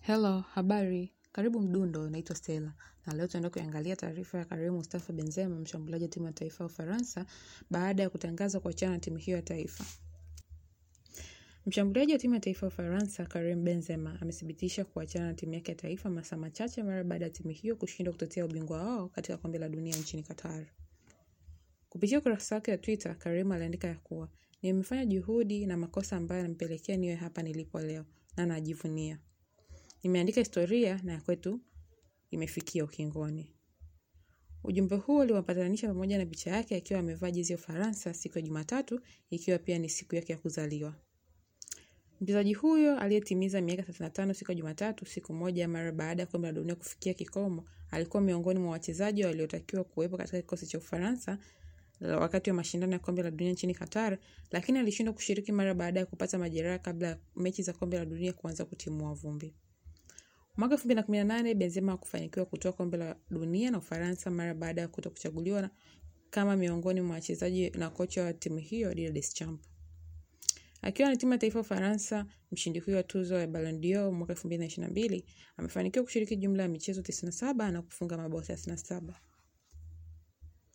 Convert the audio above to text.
Hello, habari. Karibu Mdundo, naitwa Stella. Na leo tunaenda kuangalia taarifa ya Karim Mustafa Benzema, mshambuliaji wa timu ya taifa ya Ufaransa baada ya kutangaza kuachana na timu hiyo ya taifa. Mshambuliaji wa timu ya taifa ya Ufaransa, Karim Benzema, amethibitisha kuachana na timu yake ya taifa masaa machache mara baada ya timu hiyo kushindwa kutetea ubingwa wao katika kombe la dunia nchini Qatar. Kupitia ukurasa wake wa Twitter, Karim aliandika ya kuwa nimefanya juhudi na makosa ambayo yanampelekea niwe hapa nilipo leo na najivunia. Nimeandika historia na ya kwetu imefikia ukingoni. Ujumbe huo uliwapatanisha pamoja na picha yake akiwa amevaa jezi ya Ufaransa siku ya Jumatatu ikiwa pia ni siku yake ya kuzaliwa. Mchezaji huyo aliyetimiza miaka 35 siku ya Jumatatu, siku moja mara baada ya kombe la dunia kufikia kikomo, alikuwa miongoni mwa wachezaji waliotakiwa kuwepo katika kikosi cha Ufaransa wakati wa mashindano ya kombe la dunia nchini Qatar, lakini alishindwa kushiriki mara baada ya kupata majeraha kabla ya mechi za kombe la dunia kuanza kutimua vumbi. Mwaka 2018 Benzema hakufanikiwa kutoa kombe la dunia na Ufaransa mara baada ya kuto kuchaguliwa kama miongoni mwa wachezaji na kocha wa timu hiyo Didier Deschamps. Akiwa na timu ya taifa ya Ufaransa, mshindi huyo wa tuzo ya Ballon d'Or mwaka 2022 amefanikiwa kushiriki jumla ya michezo 97 na kufunga mabao 37.